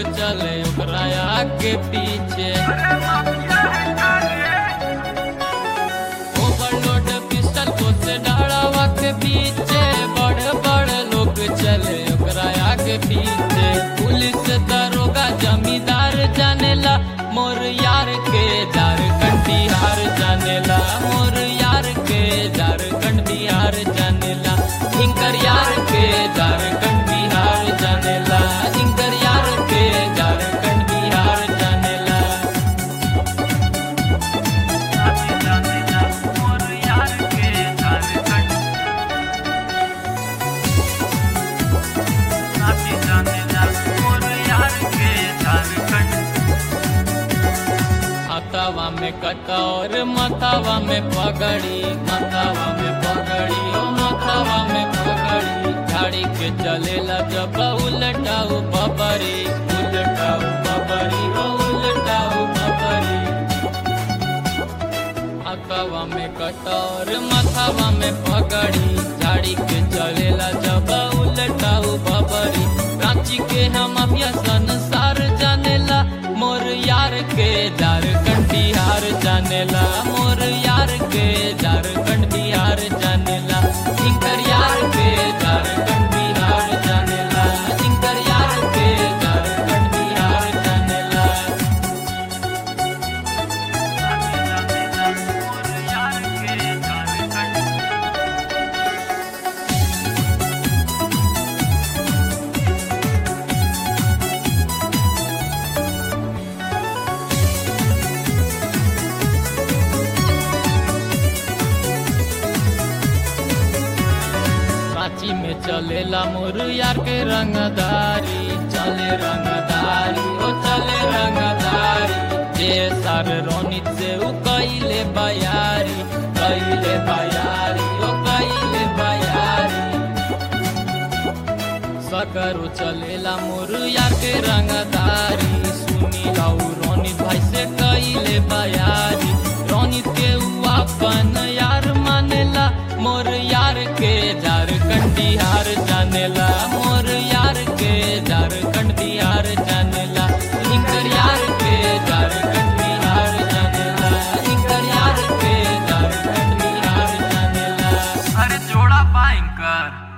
चले ओकरा आगे पीछे ओवरलोड पिस्टल को से डाड़ावा के पीछे बड़े बड़े लोग चले ओकरा आगे पीछे पुलिस दरोगा जमींदार जानेला मोर यार के झारखंड बिहार जानेला मोर यार के झारखंड बिहार जानेला इनकर यार के झारखंड बिहार जानेला इनकर यार के झारखंड बिहार जानेला हाथावा में कटोर मथावा में पगड़ी मथावा में पगड़ी ओ मथावा में पगड़ी झाड़ी के चलेला जब उलटाऊ बबरी उलटाऊ बबरी ओ उलटाऊ बबरी हाथावा में कटोर मथावा में पगड़ी झाड़ी के चलेला जब उलटाऊ बबरी रांची के हम अभिया संसार जानेला मोर यार के झारखंड बिहार जानेला मोर यार के झारखंड बिहार जानेला इनकर यार के झारखंड बिहार जानेला इनकर यार के झारखंड बिहार जानेला रांची में चलेला मोर यार के रंगदारी चले रंगदारी ओ चले रंगदारी जे सार रोनित से उ कइले बयारी कइले बयारी ओ कइले बयारी सकरो चलेला मोर यार के रंगदारी सुनी लाऊ रोनित भाई से कइले बयारी रोनित के उ अपन यार मानेला मोर यार के झारखंड बिहार जानेला मोर यार के झारखंड बिहार जानेला इनकर यार के झारखंड बिहार जानेला इनकर यार के झारखंड बिहार जानेला अरे जोड़ा पाइंकर